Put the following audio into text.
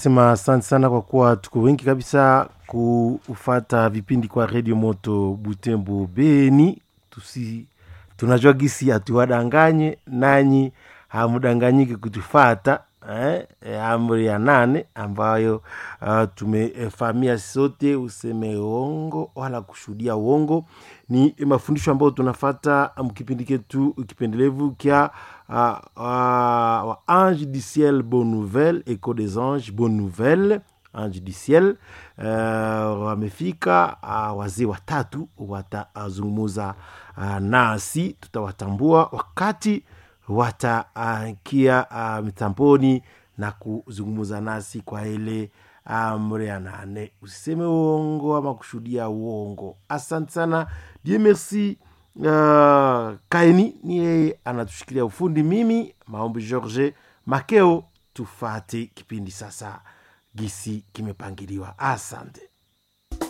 tunasema asante sana kwa kuwa tuko wengi kabisa kufata vipindi kwa redio moto butembo beni tusi tunajua gisi hatuwadanganye nanyi hamudanganyike kutufata eh, eh, amri ya nane ambayo uh, tumefahamia sote useme uongo wala kushuhudia uongo ni mafundisho ambayo tunafata mkipindi ketu kipendelevu kya uh, uh, wa ange du ciel bonne nouvelle eco des anges bonne nouvelle ange du ciel uh, wamefika uh, wazee watatu watazungumuza uh, nasi tutawatambua wakati watakia uh, mitamboni na kuzungumza nasi kwa ile amri ya nane usiseme uongo ama kushuhudia uongo asante sana die merci uh, kaeni ni yeye anatushikilia ufundi mimi maombi george makeo tufate kipindi sasa gisi kimepangiliwa asante